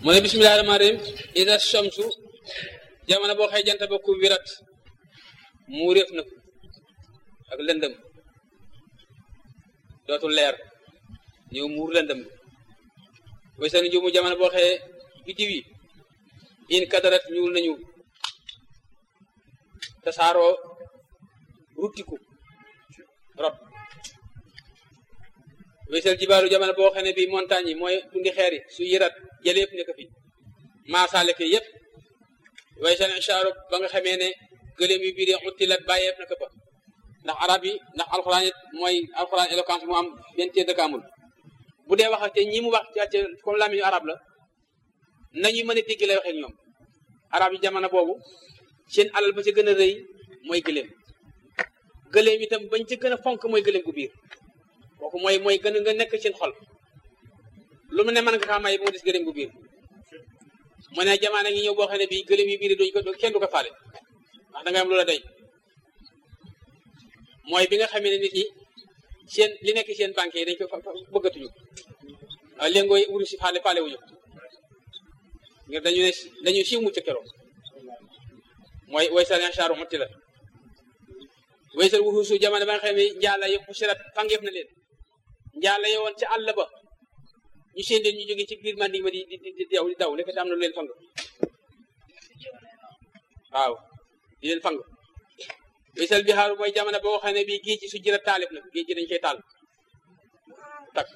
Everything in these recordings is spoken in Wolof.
mu ne bismillahi rahmaani rahim ida shamsu jamono boo xëy jant ba ku wirat mu réef na ko ak lëndëm dootul leer ñëw muur lëndëm way seen jumu jamono boo xëyee biddiw yi in kadarat ñuul nañu tasaaroo ruttiku rot wésal jibaaru jamono boo xam ne bi montagne yi mooy tundi xeer yi su yërat jëleef nekk fi maasaale ke yëpp way seen inchaaru ba nga xamee ne gëléem yu biir yi xuttilat bàyyeef na ko fa ndax arab yi ndax alxuraan it mooy alxuraan éloquence mu am benn téer dëkk amul bu dee wax te ñi mu wax ci comme lamiñu arab la nañuy mën a dégg lay waxee ñoom arab yi jamono boobu seen alal ba ca gën a rëy mooy gëléem gëléem itam bañ ca gën a fonk mooy gëléem gu biir kooku mooy mooy gën a nga nekk seen xol lu mu ne mën nga kaa may ba mu des gëléem gu biir mu ne jamono ngi ñëw boo xam ne bii gëléem yu biir duñ ko kenn du ko faale ndax da nga am lu la doy mooy bi nga xamee ne nit ñi seen li nekk seen banque yi dañ ko bëggatuñu waaw léngooy wuru si faale faale wuñu ngir dañu ne dañu siiw mucc keroog mooy way sal inchaaru mutti la way sal wuxuusu jamono ba nga xam ne njaala yi xusirat fangeef na leen njaala yi woon ca àll ba ñu seen leen ñu jóge ci biir mandi ma di di di daw di daw nekk am na lu leen fang waaw di leen fang wisal bihaaru mooy jamono boo xam ne bii géej gi su jëra taalif na géej gi dañ koy taal tak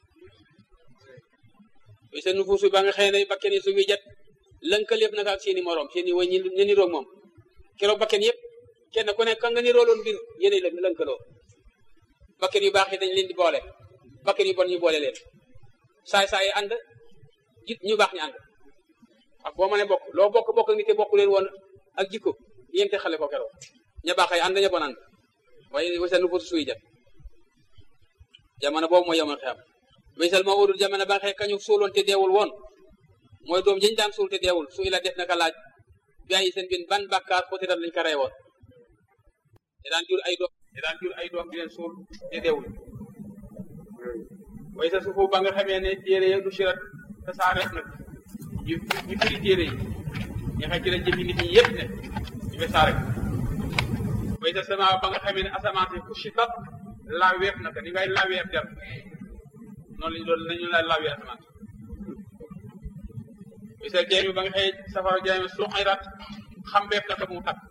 wisal nufuusu ba nga xëy ne bakken yi su muy jat lënkaleef naka ak seen i morom seen i way ñi niroog moom keroog bakken yëpp kenn ku ne ka nga nirooloon mbir yéenay la lënkaloo bakken yu baax yi dañ leen di boole bakken yu bon ñu boole leen saay saay yi ànd jit ñu baax ñu ànd ak boo mënee bokk loo bokk bokk nit te bokk leen woon ak jikko yéen te xale ko keroog ña baax ay ànd ña bon ànd waaye wasa nu footu suy jat jamono boobu mooy yamoon xeam waysal ma udul jamono ba nga xëy kañu suuloon te deewul woon mooy doom jëñ daan suul te deewul su ila def naka laaj bi ay seen bin ban bàkkaar xutirat lañ ko rey woon te daan jur ay doom te daan jur ay doom di leen suul te deewul waysa suufu ba nga xamee ne téere ya du sirat te saa ref nag ñu ñu firi téere yi ñu xëy ci la jëfi nit ñi yëpp ne ñu fe saa rek way ta sama ba nga xamee ne asamaan si ku sitat laa weef naka ni ngay laa weef der noonu lañ doon nañu la laa weef asamaan way sa jeemi ba nga xëy safara jeemi suxirat xam beef naka mu takk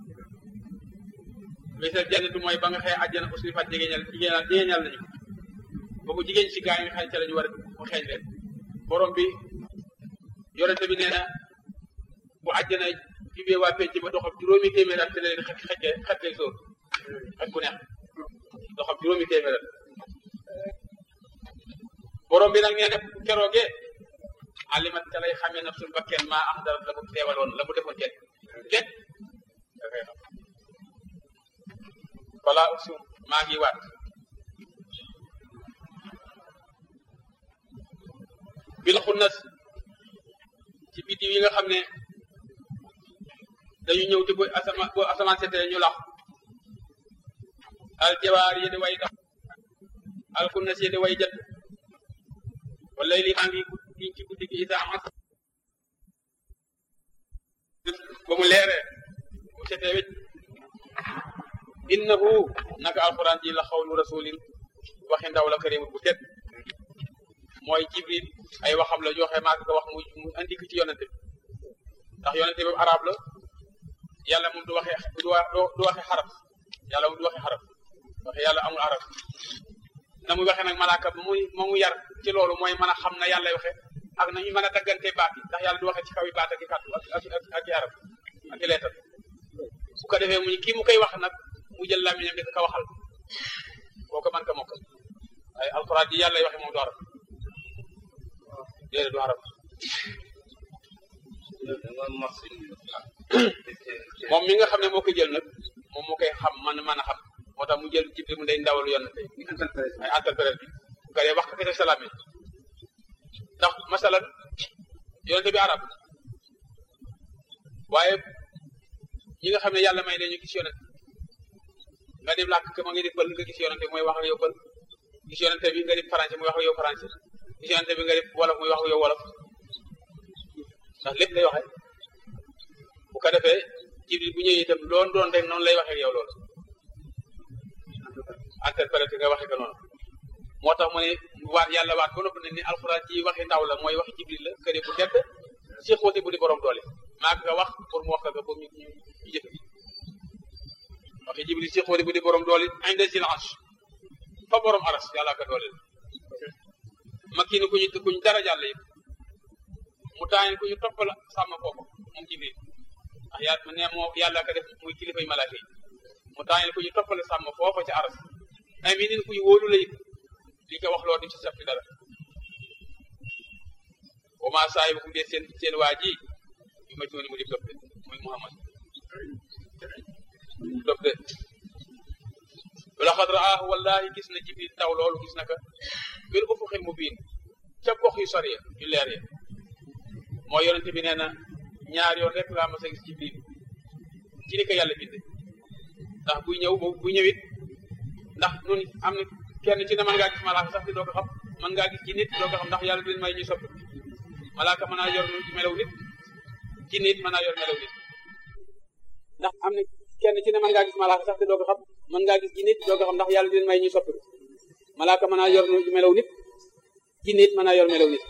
way sa jannatu mooy ba nga xëy àjjana aussi fat jigéeñal jigéeñal jigéeñal nañu boobu jigéen si gaa yi nga xëy ca la ñu war a mu xeeñ leen borom bi yorente bi nee na bu àjjana jubee waa penc ba doxam juróomi téeméer at te leen xet xekke xet lay sóor xet ku neex doxam juróomi téeméer at borom bi nag nee na keroogee alimat ca lay xamee naf suñ bakken maa am dara la mu teewaloon la mu defoon kenn kenn dafay xam wala usum maa ngi waat bil xunnas ci biddiw yi nga xam ne dañu ñëw te bu asamaan bu asamaan setee ñu lax al jawaar yi di way dox al kunnas yi di way jët wala li maa ngi giñ ci guddi gi isa amas ba mu leeree bu setee wécc innahu naka alquran ji la xawlu rasulin waxi ndaw la karimul bu tedd mooy jibril ay waxam la joxe maa ko wax mu mu andi ko ci yonente bi ndax yonente bi arab la yàlla moom du waxe du du waxe xaraf yàlla moom du waxe xaraf waxe yàlla amul arab na muy waxe nag malaaka ba muy ma mu yar ci loolu mooy mën a xam na yàlla waxe ak nañu mën a daggante baat yi ndax yàlla du waxe ci kaw yi baat ak i kàddu ak ak ak i arab ak i leetal bu ko defee mu kii mu koy wax nag mu jël làmmiñam di ko waxal boo ko mën ko mokkal ay alxuraan ji yàlla waxe moom du arab déedéet du arab moom mi nga xam ne moo koy jël nag moom moo koy xam man mën a xam moo tax mu jël jibril mu day ndawal yonante ay interprète bi bu ko dee wax ko kese salaam yi ndax masalan yonante bi arab waaye ñi nga xam ne yàlla may ne ñu gis yonante nga dem làkk ka ma nga def pël nga gis yonante mooy wax ak yow pël gis yonante bi nga def français muy wax ak yow français gis yonante bi nga def wolof muy wax ak yow wolof ndax lépp lay waxe bu ko defee jibril bu ñëwee itam loon doon rek noonu lay waxee yow loolu interprété nga waxe ko noonu moo tax mu ne waat yàlla waat ba noppi ne ni alxuraan ci waxi ndaw la mooy waxi jibril la këre bu tedd si xóote bu di borom doole maa nga wax pour mu wax ko pour ñu ñu jëfe waxi jibril si xóote bu di borom doole inde sil ange fa borom aras yàlla ka doole la makki ni ku ñu ku ñu dara jàll yëpp mu taayin ku ñu toppal sàmm foofu moom jibril ndax yaa ne moo yàlla ka def muy kilifay malaaka yi mu taayin ku ñu toppal sàmm foofa ci aras aminin ku ñu wóolu la it li ko wax loo di ci sappi dara wa maa saahibukum de seen seen waa ji bi ma tuuni mu di dof de muy Muhammad dof de laqad raahu wallahi gis na jibril taw loolu gis na ka bil ufuqil mubiin ca gox yu sori yu leer ya moo yonente bi nee na ñaar yoon rek laa mas a gis jibril ci ni ko yàlla binde ndax buy ñëw buy ñëwit ndax nun am na kenn ci ne mën ngaa gis malaaka sax di doo ko xam mën ngaa gis ci nit doo ko xam ndax yàlla leen may ñu sopp malaaka mën naa yor melaw nit ci nit mën naa yor melaw nit ndax am na kenn ci ne mën ngaa gis malaaka sax di doo ko xam mën ngaa gis ci nit doo ko xam ndax yàlla leen may ñu sopp malaaka mën naa yor melaw nit ci nit mën naa yor melaw nit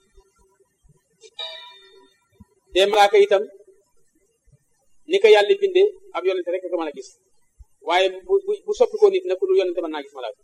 te malaaka itam ni ko yàlla bindee ab yonente rek ko mën a gis waaye bu bu soppi ko nit nag ku dul yonente mën naa gis malaaka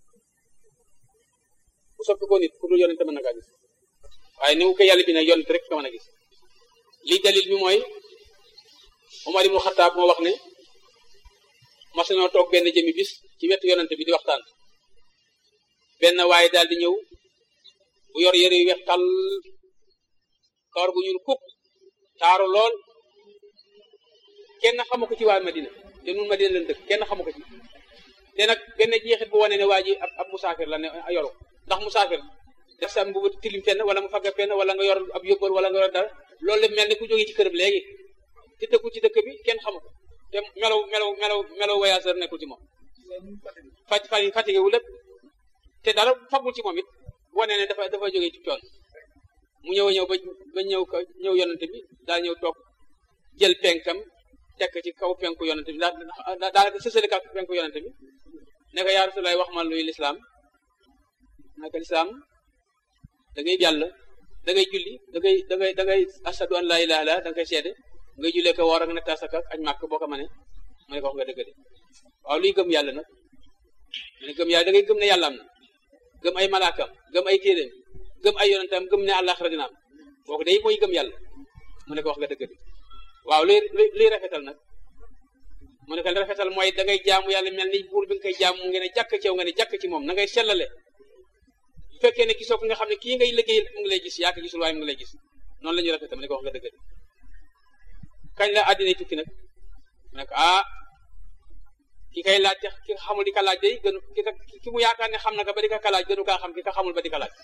bu soppi ko nit ku dul yonente mën na kaa gis waaye ni ko yàlla bindee yonente rek ko mën a gis lii dalil bi mooy Umar ibnu Xattaab moo wax ne mas nañoo toog benn jëmi bis ci wetu yonente bi di waxtaan benn waaye daal di ñëw bu yor yëre yu weex tàll kawar gu ñuul kuk taaru lool kenn xamu ko ci waa Madina te nun Madina leen dëkk kenn xamu ko ci te nag benn jeexit bu wane ne waa ji ab ab musaafir la ne yoru ndax musaafir def sa mbubu tilim fenn wala mu fagga fenn wala nga yor ab yóbbal wala nga yor dara loolu lépp mel ni ku jógee ci këram léegi te dëkku ci dëkk bi kenn xamu ko te melaw melaw melaw melaw voyageur nekkul ci moom faj faj fatigué wu lépp te dara fagul ci moom it wane ne dafa dafa jógee ci coon mu ñëw ñëw ba ba ñëw ko ñëw yonante bi daal ñëw toog jël penkam tekk ci kaw penku yonante bi daa daanaka sësali kaw penku yonante bi ne ko yaa Rasulaay wax ma luy lislaam naka lislaam da ngay jàll da ngay julli da ngay da ngay da ngay ashadu an laa ilaaha illa da nga koy seede ngay jullee ko woor ak natt asaka ak añ màkk boo ko mënee mu ne ko wax nga dëgg de waaw luy gëm yàlla nag mu ne gëm yàlla da ngay gëm ne yàlla am na gëm ay malaakam gëm ay téeréem gëm ay yonentam gëm ne àllaaxira dina am kooku day mooy gëm yàlla mu ne ko wax nga dëgg de waaw luy luy rafetal nag mu ne ko rafetal mooy da ngay jaamu yàlla mel ni buur bi nga koy jaamu nga ne jàkk ci yow nga ne jàkk ci moom na ngay sellale bu fekkee ne gisoo ko nga xam ne kii ngay liggéeyal mu ngi lay gis yaa ko gisul waaye mu ngi lay gis noonu la ñuy rafetal mu ne ko wax nga dëgg de kañ la àddina tukki nag mu ne ko ah ki kay laaj ki xamul di ka laaj day gënu ki ki mu yaakaar ne xam na ko ba di ka ka laaj gënu kaa xam ki ka xamul ba di ka laaj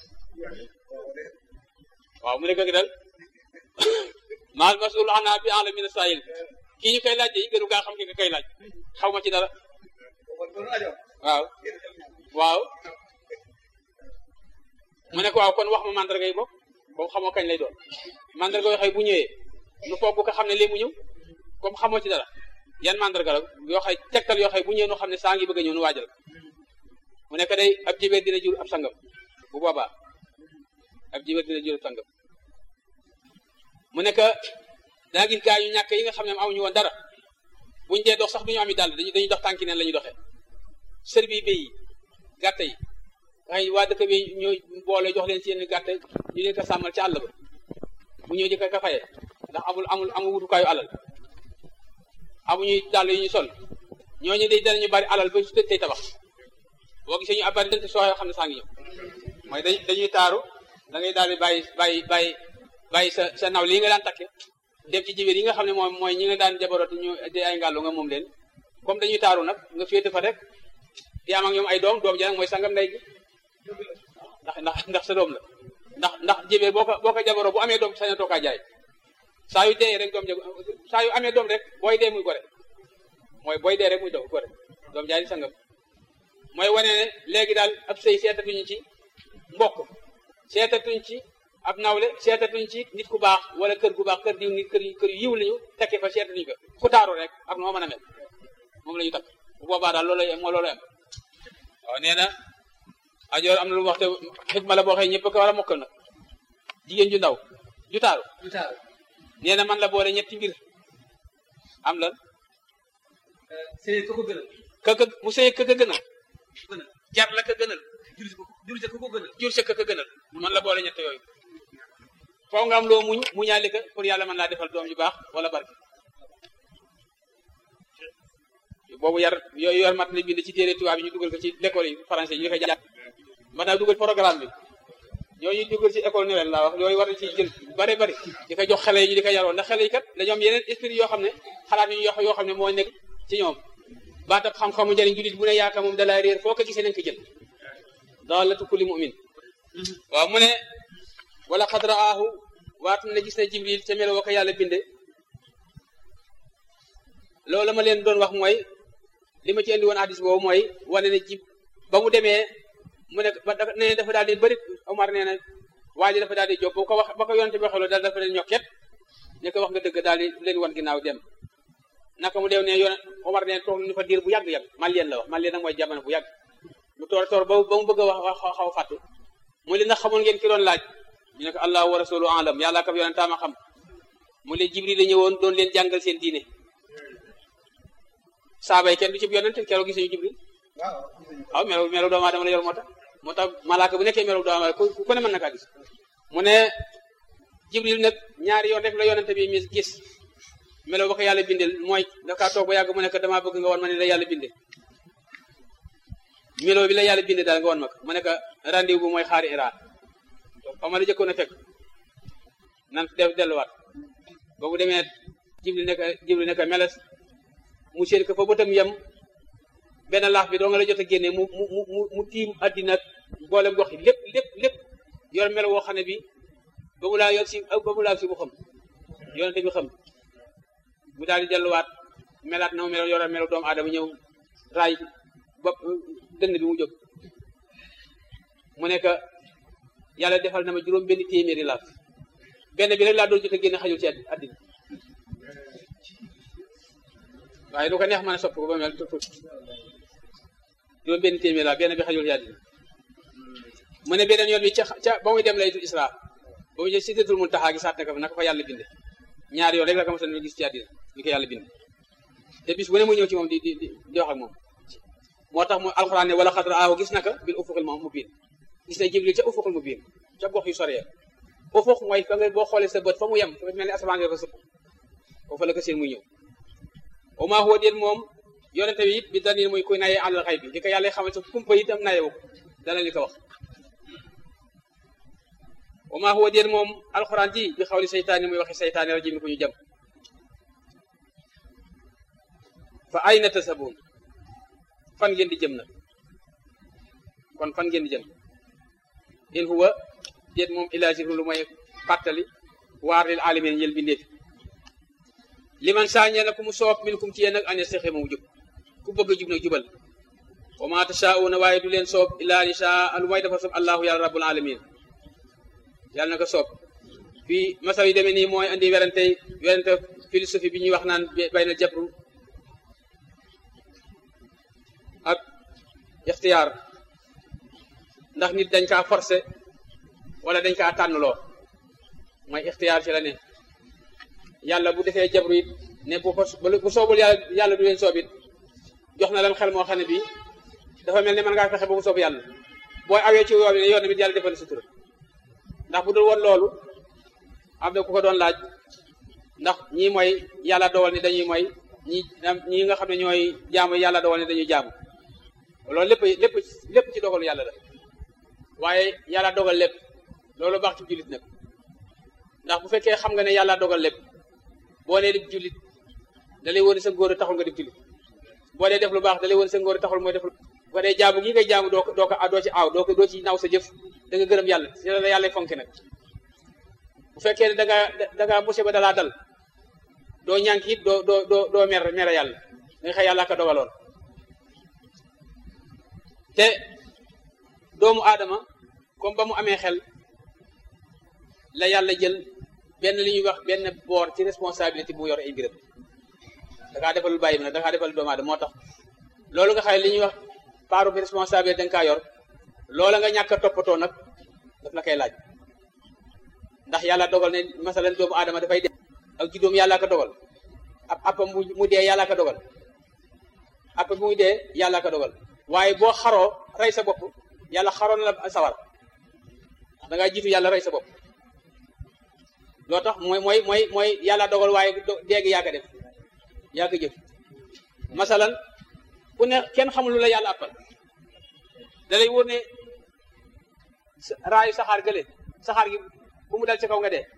waaw mu ne ko dal maal masul ana bi ala min saayil kii ñu koy laaj day gënu kaa xam ki ka kay laaj xaw ma ci dara waaw waaw mu ne ko waaw kon wax ma mandarga yi bopp boobu xamoo kañ lay doon mandarga yoo xëy bu ñëwee nu foog bu ko xam ne léegi mu ñëw comme xamoo ci dara yan mandarga la yoo xay tegtal yoo xay bu ñëwee nu xam ne saa ngi bëgg a ñëw nu waajal mu nekk day ab jibéer dina jur ab sangam bu boobaa ab jibéer dina jur ab sangam mu nekk daa gis gaa yu ñàkk yi nga xam ne amuñu woon dara buñ dee dox sax du ñu am i dàll dañuy dañuy dox tànki neen la ñuy doxee sër bi béy yi gàtt yi waaye waa dëkk bi ñooy boole jox leen seen gàtt ñu leen ko sàmmal ci àll ba bu ñëw di ko ka fayee ndax amul amul amul wutukaayu alal amuñuy dàll yu ñu sol ñooñu day danañu bari alal ba su tey tabax boo gisee ñu abari dante soo yoo xam ne saa ngi ñëw mooy dañ dañuy taaru da ngay daal di bàyyi bàyyi bàyyi bàyyi sa sa naw lii nga daan takke dem ci jibéer yi nga xam ne moom mooy ñi nga daan jabaroot ñu di ay ngàllu nga moom leen comme dañuy taaru nag nga féete fa rek di am ak ñoom ay doom doom ji nag mooy sangam ndey gi ndax ndax ndax sa doom la ndax ndax jibéer boo ko boo ko jabaroo bu amee doom sañatoo kaa jaay saa yu dee rek doom ja saa yu amee doom rek booy dee muy gore mooy booy dee rek muy doom gore doom jaay di sangam mooy wane ne léegi daal ab sëy seetatuñu ci mbokk seetatuñ ci ab nawle seetatuñ ci nit ku baax wala kër gu baax kër diw nit kër kër yu yiw lañu tekkee fa seetatuñ ko ku taaru rek ak noo mën a mel moom la ñu takk bu boobaa daal loolu moo loolu am waaw nee na ajoor am na lu mu wax te xikma la boo xëy ñëpp ko war a mokkal nag jigéen ju ndaw ju taaru du taaru nee na man la boole ñetti mbir am lan sëy ko ko gënal ka ka mu sëy ka ka gënal gënal jar la ka gënal jur ko jur ko ko gënal jur sa ka ka gënal man la boole ñett yooyu foo nga am loo muñ muñaali ka pour yàlla mën laa defal doom ju baax wala barke boobu yar yooyu yor mat na bind ci téere tubaab yi ñu dugal ko ci l'école yi français yi ñu koy jàng mën naa dugal programme bi ñooñu dugal ci école nouvelle laa wax yooyu war na ci jël bari bari di ko jox xale yi ñu di ko yaroo ndax xale yi kat dañoo am yeneen esprit yoo xam ne xalaat yu yoo xam ne moo nekk ci ñoom baatab xam-xamu njëriñ julit bu ne yaaka moom dalaa réer foo ko gisee nañ ko jël daalatu kulli mu'min waaw mu ne wala xad raahu waatu ne gis na jibril ca melo wa ko yàlla binde loolu la ma leen doon wax mooy li ma ci indi woon hadis boobu mooy wane ne jib ba mu demee mu ne ba nee dafa daal di bëri Omar nee na waa ji dafa daal di jóg ba ko wax ba ko yonente bi waxee daal dafa leen ñokket ne ko wax nga dëgg daal di leen wan ginnaaw dem naka mu deew ne yoon Omar nee toog nañu fa diir bu yàgg-yàgg Malien la wax Malien nag mooy jamono bu yàgg mu toor toor ba ba mu bëgg a wax wax xaw a fàttu mu li ndax xamoon ngeen ki doon laaj ñu ne ko allahu wa rasulu alam yàlla ak yonentaam a xam mu leen Jibril la ñëwoon doon leen jàngal seen diine saaba yi kenn du ci yonente keroog gisuñu Jibril waaw melo melo doomu aadama la yor moo tax moo tax malaaka bu nekkee melo doomu aadama ku ku ne mën na kaa gis mu ne Jibril nag ñaari yoon rek la yonente bi mi gis melo ba ko yàlla bindel mooy dafa toog ba yàgg mu nekk damaa bëgg nga wan ma ne la yàlla binde melo bi la yàlla binde daal nga wan ma ko mu nekk rendez-vous bu mooy xaari Iran xaw ma la jëkkoon a fekk nan def delluwaat ba mu demee Jibril nekk Jibril nekk meles mu séen ko fa bëtam yem benn laax bi doo nga la jot a génne mu mu mu mu tiim addina boolem gox yi lépp lépp lépp yor melo woo xam ne bi ba mu laa yor si ba mu laa si bu xam yonente bi xam mu daal di delluwaat melaat na mu melo yore melo doomu aadama ñëw raay bopp dënn bi mu jóg mu nekk yàlla defal na ma juróom benn téeméeri laaf benn bi rek laa doon jot a génne xajul ci addina waaye lu ko neex mën a soppi ko ba mel tuuti juróom benn téeméer la benn bi xajul ci àddina mu ne beneen yoon bi ca ca ba muy dem laytul isra ba muy jël sidratul muntaha gi saat na ko fa naka fa yàlla binde ñaari yoon rek la ko mosoon gis ci àddina ni ko yàlla binde te bis bu ne mu ñëw ci moom di di di wax ak moom moo tax mu alxuraan ne wala xadra aahu gis na ko bil ufuqil mubiin gis na jibril ca ufuqil mubiin ca gox yu sore ufuq mooy fa nga boo xoolee sa bët fa mu yem fa mel ni asamaan nga ko sëpp foofu la ko seen muy ñëw wa maa huwa déet moom yonente bi it bi danin muy kuy naye àlal xay bi li ko yàlla xamal sa kumpa itam nayewu ko dana li ko wax wa maa huwa déet moom alxuraan ji bi xawli seytaani muy waxe seytaani rajim ko ñu jëm fa ayna tasabuun fan ngeen di jëm nag kon fan ngeen di jëm in huwa déet moom ilaa zikrun lu mooy fàttali waar lil alamin ñel bindeefi liman saañee na ku mu soob min kum ci yéen nag an yastaqiima mu jub ku bëgg a jub nag jubal wa ma tashaa'uuna waaye du leen soob illaa an yashaa lu may dafa soob allahu yàlla rabbul alamin yàlla na ko soob fii masal yi demee nii mooy andi werante werante philosophie bi ñuy wax naan bayna jabru ak ixtiyaar ndax nit dañ kaa forcé wala dañ kaa tànnloo mooy ixtiyaar ci la ne yàlla bu defee jabru it ne bu ko bu soobul yàlla yàlla du leen soob it jox na leen xel moo xam ne bii dafa mel ne mën ngaa fexe ba mu soob yàlla booy awee ci yoon ne yoon bi yàlla defal sutura ndax bu dul woon loolu am na ku ko doon laaj ndax ñii mooy yàlla dogal ni dañuy mooy ñi ñi nga xam ne ñooy jaamu yàlla dogal ni dañuy jaamu loolu lépp lépp lépp ci dogalu yàlla la waaye yàlla dogal lépp loolu baax ci jullit nag ndax bu fekkee xam nga ne yàlla dogal lépp boo nee def jullit da lay wóor sa ngóor taxul nga def jullit boo dee def lu baax da lay wóor sa ngóor taxul mooy def lu boo dee jaamu gi ngay jaamu doo ko doo ko doo ci aaw doo ko doo ci naw sa jëf da nga gërëm yàlla si la yàlla fonke nag bu fekkee ne da ngaa da ngaa musiba dalaa dal doo ñànk it doo doo doo doo mer mere yàlla da nga xëy yàlla ka dogaloon te doomu aadama comme ba mu amee xel la yàlla jël benn li ñuy wax benn boor ci responsabilité bu yor ay mbiram da ngaa defal lu bàyyi bi nag da ngaa defal doomu aadama moo tax loolu nga xam ne li ñuy wax paaru bi responsabilité da nga kaa yor loola nga ñàkk a toppatoo nag daf la koy laaj ndax yàlla dogal ne masalan doomu aadama dafay dee ak juddoom yàllaa ko dogal ab appam mu dee yàllaa ko dogal app bu muy dee yàllaa ko dogal waaye boo xaroo rey sa bopp yàlla xaroon la sawar da ngaa jiitu yàlla rey sa bopp loo tax mooy mooy mooy mooy yàlla dogal waaye déegi yaa ko def yaa ko jëf masalan ku ne kenn xamul lu la yàlla appal da lay wóor ne raayu saxaar gële saxaar gi bu mu dal ci kaw nga dee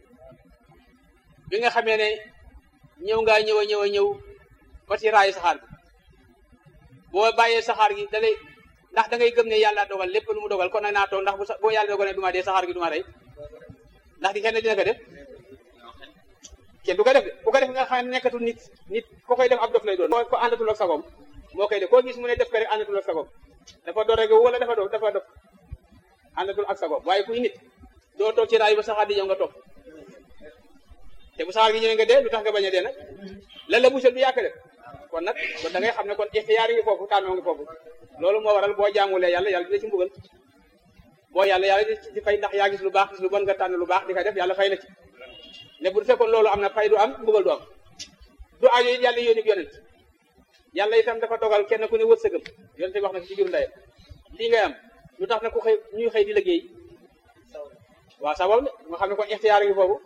bi nga xamee ne ñëw ngaa ñëw a ñëw a ñëw ba ci raayu saxaar gi boo bàyyee saxaar gi da lay ndax da ngay gëm ne yàlla dogal lépp lu mu dogal kon nag naa toog ndax bu boo yàlla dogal ne du ma dee saxaar gi du ma rey ndax di kenn dina ko def kenn du ko def de bu ko def nga xam ne nekkatul nit nit ko koy def ab dof lay doon ko àndatul ak sagom moo koy def koo gis mu ne def ko rek àndatul ak sagom dafa door rek wala dafa dof dafa dof àndatul ak sagom waaye kuy nit doo toog ci raay ba saxaar di ñëw nga toog te bu saxaar gi ñëwee nga dee lu tax nga bañ a dee nag lan la musal du yàq def kon nag kon da ngay xam ne kon ixtiyaar ngi foofu tànnoo ngi foofu loolu moo waral boo jaamulee yàlla yàlla dina ci mbugal boo yàlla yàlla ci fay ndax yaa gis lu baax gis lu bon nga tànn lu baax di ko def yàlla fay la ci ne bu fekkoon loolu am na fay du am mbugal du am du aajo it yàlla yónni yonent yàlla itam dafa dogal kenn ku ne wërsëgam yonent wax na ci biir ndeyam lii ngay am lu tax na ku xëy ñuy xëy di liggéey waaw sabab ne nga xam ne kon ixtiyaar ngi foofu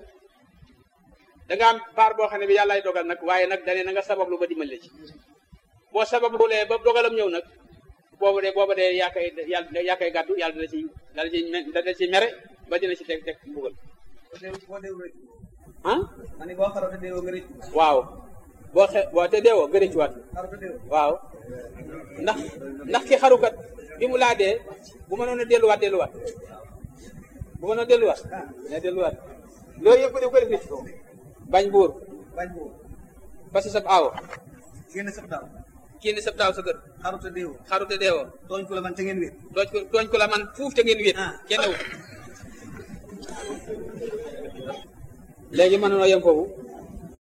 da nga am baar boo xam ne bi yàllaay dogal nag waaye nag dane na nga sabab lu ba dimbali ci boo sabab lulee ba dogalam ñëw nag boobu de boobu de yaa koy yàlla yaa koy gàddu yàlla dina ci dana ci dana ci mere ba dina ci teg teg mbugal boo deewul rek ah ma ne boo xaroo te deewoo nga rëcc waaw boo xe boo te deewoo gën a ci waat xaroo te deewoo waaw ndax ndax ki xarukat bi mu laa dee bu mënoon a delluwaat delluwaat bu mënoon a delluwaat ne delluwaat loolu yëpp def ko def nit bañ buur bañ boobu parce que sab aawo génn sab daaw kii ni sab taaw sa kër xaroo te deewoo xaru te deewoo tooñ ko la man te ngeen wéet tooñ ko tooñ ko la man fuuf te ngeen wéet Ah. kenn wu léegi mën noo yem foofu